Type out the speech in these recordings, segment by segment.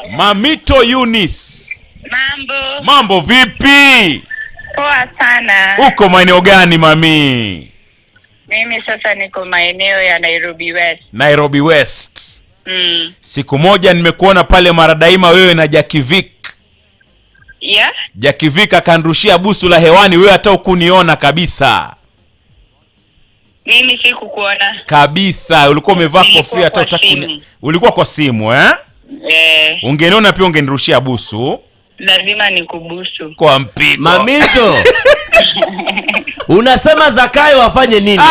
Mamito Eunice. Mambo Mambo vipi? poa sana. Uko maeneo gani mami? Mimi sasa niko maeneo ya Nairobi West. Nairobi West. Mm. Siku moja nimekuona pale Maradaima wewe na Jakivik. Yeah? Jakivik akanrushia busu la hewani, wewe hata ukuniona kabisa Mimi sikukuona. kabisa. Ulikuwa umevaa Nilikuwa kofia hata kwa utaki simu. kuni- ulikuwa kwa simu eh? Eh, Ungeniona pia ungenirushia busu lazima nikubusu. kwa mpigo. Mamito, unasema Zakayo afanye nini?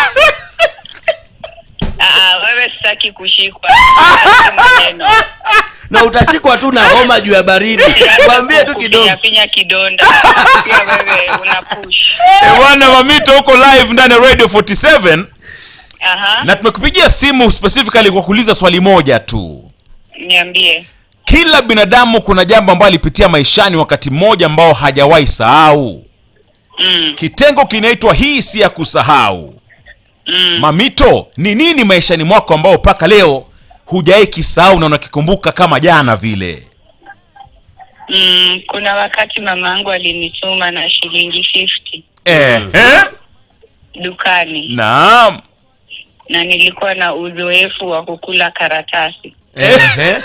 Ah, wewe sitaki kushikwa. Sitaki maneno. Na utashikwa tu na homa juu ya baridi. Mwambie tu kidogo. Finya kidonda. Pia wewe una push. Eh, Bwana Mamito uko live ndani ya Radio 47 Aha. na tumekupigia simu specifically kwa kuuliza swali moja tu. Niambie. Kila binadamu kuna jambo ambalo alipitia maishani wakati mmoja ambao hajawahi sahau. Mm. Kitengo kinaitwa hii si ya kusahau. Mm. Mamito, ni nini maishani mwako ambao mpaka leo hujawahi kisahau na unakikumbuka kama jana vile? Mm, kuna wakati mama yangu alinituma na shilingi 50 Eh, eh? dukani Naam. na nilikuwa na uzoefu wa kukula karatasi. Ehe.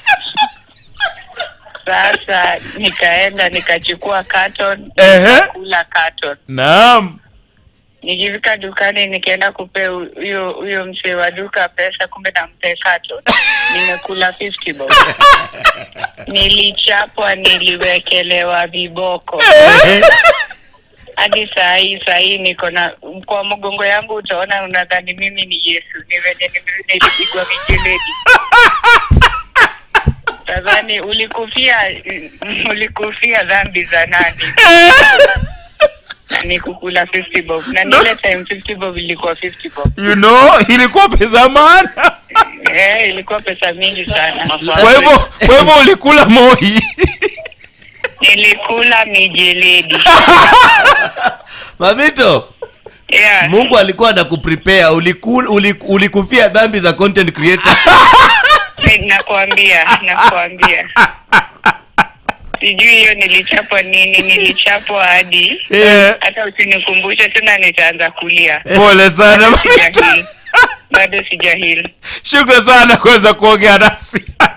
Sasa nikaenda nikachukua carton Ehe. kula carton. Naam. Nikifika dukani nikaenda kupea hu- huyo huyo mzee wa duka pesa, kumbe nampe carton. Nimekula 50 bob. Nilichapwa, niliwekelewa viboko hadi saa hii saa hii niko na kwa mgongo yangu, utaona unadhani mimi ni Yesu, ni venye nime- nilipigwa mijeledi. Tazani ulikufia ulikufia dhambi za nani? Na ni kukula 50 bob na nile time 50 bob ilikuwa 50 bob You know, ilikuwa pesa maana. eh, ilikuwa pesa mingi sana. Kwa hivyo kwa hivyo ulikula moi. Nilikula mijeledi Mamito, yeah. Mungu alikuwa anakuprepare. Ulikul, ulik, ulikufia dhambi za content creator. Nakwambia, nakwambia. Sijui hiyo nilichapwa nini, nilichapwa hadi Eh, hata usinikumbushe tena, nitaanza kulia. Pole sana Mamito. Sijahil, bado sijahil. Shukrani sana kuweza kuongea nasi.